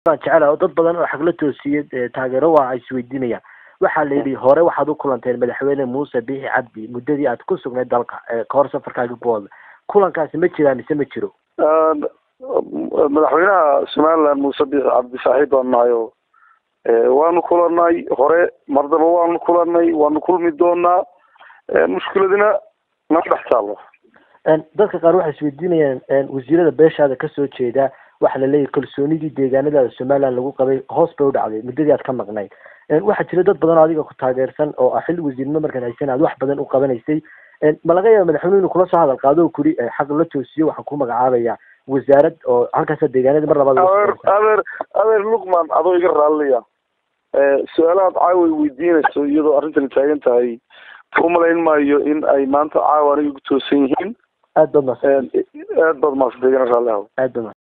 waan jecelaha dad badan oo xagla toosiyey taageero waa isweydiinayaan waxaa la yidhi hore waxaad u kulanteen madaxweyne muuse biixi cabdi muddadii aad ku sugnayd dalka kahor safarkaagi kuwooda kulankaasi ma jiraan mise ma jiro madaxweynaha somaliland muuse biixi cabdi saaxiib baan nahay oo waanu kulanay hore mardaba waanu kulanay waanu kulmi doonaa mushkiladina nama dhex taallo dadka qaar waxay isweydiinayaan wasiirada beeshaada kasoo jeeda waxaa laleeyahy kalsoonidii deegaanadaada somaliland lagu qabay hoos bay u dhacday muddadii aad ka maqnayd waxaa jira dad badan oo adiga ku taageersan oo ah xilli wasiirnimo markaad haysan aad wax badan u qabanaysay ma laga yaaba madaxweyne inuu kula soo hadal qaado oo kuri xaq la toosiyo waxaan ku magacaabaya wasaarad oo halkaasa deegaanadii mar labaad adeer adeer adeer luqman adoo iga raallaya su-aalahaad caawa weydiinayso iyadoo arrintani taagan tahay umalayn maayo in ay maanta caawa aniga ku toosan yihiin aad baad mas aad baad maasantay igana raalli haw aad baad